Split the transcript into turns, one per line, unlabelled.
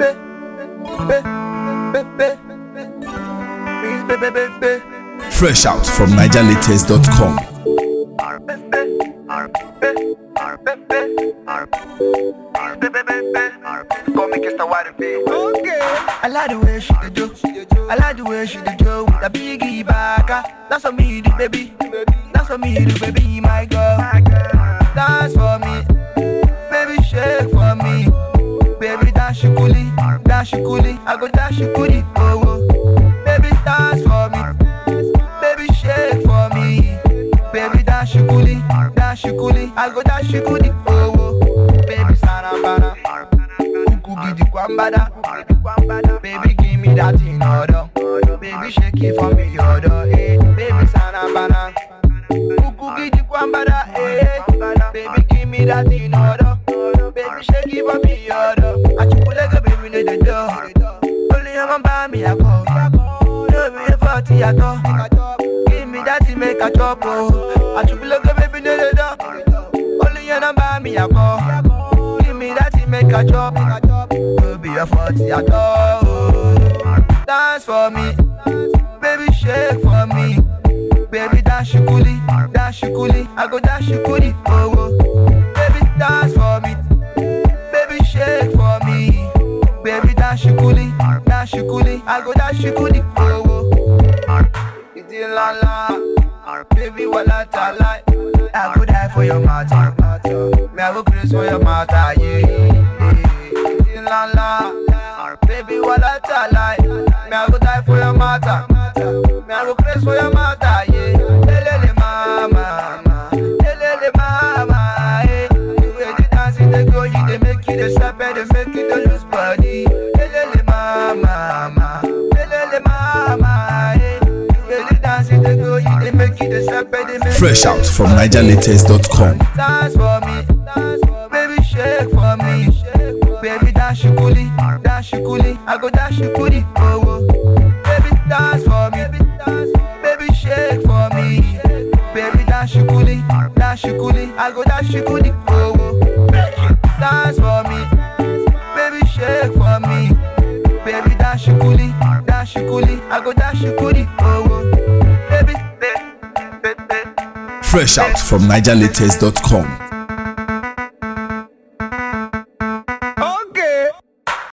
Fresh out from NigerLatest.com.
Come make it start wide and
Okay. I like the way she did do. I like the way she did do. The biggie back. That's what me do, baby. That's what me do, baby. My girl. Dance for me. Baby, shake for me. Baby, dash you coolie. Dash you coolie. I go dash you coolie. Oh, oh. Baby, dance for me. Baby, shake for me. Baby, dash you coolie. Dash you coolie. I go dash you coolie. Oh, oh. Baby, sanambana. Kuku gidi kwambada. Baby, give me that in order. Baby, shake it for me, order. Eh. Baby, sanambana. Kuku gidi kwambada. Eh. Baby, give me that in order. Baby, shake it for me, order. Achukulaga, baby, no the door. Only a man buy me a call. No be a forty at all. Give me that to make a chop. Oh. Achukulaga, baby, no the door. Only a man buy me a call. Give me that to make a chop. No be a forty at all. Oh. Dance for me, baby, shake for me. Baby, dash you coolie, dash you coolie. I go dash you coolie. Oh, oh. Baby, dance for me. Baby, shake for me. Baby, dash you coolie, dash you coolie. I go dash you coolie. Oh, oh. It's in la la. Baby, what I tell like. I could die for your matter. Me, I go crazy for your matter. Yeah, yeah. It's in la la. Baby, what I tell like. Me, I go die for your matter. Me, I go crazy for your matter. Yeah. Lelele mama, mama. Lelele mama. Eh. The way you dance it, they go, you they make you the step and they make you the lose body. Lelele mama, mama. Lelele mama. Eh. The way you dance it, they go, you they make you the step and they make
Fresh
you
out
the
from
lose body.
NigerLatest.com.
Dance for me, baby shake for me, baby dash you coolie, dash you coolie, I go dash you coolie, oh oh. Baby dance for me, baby shake for me, baby dash you coolie, dash you coolie, I go dash you coolie, oh oh. Dance for me, baby shake for me, baby dash you coolie, dash you coolie, I go dash you coolie, oh oh. Baby, baby, baby.
Fresh out from NigerLatest.com.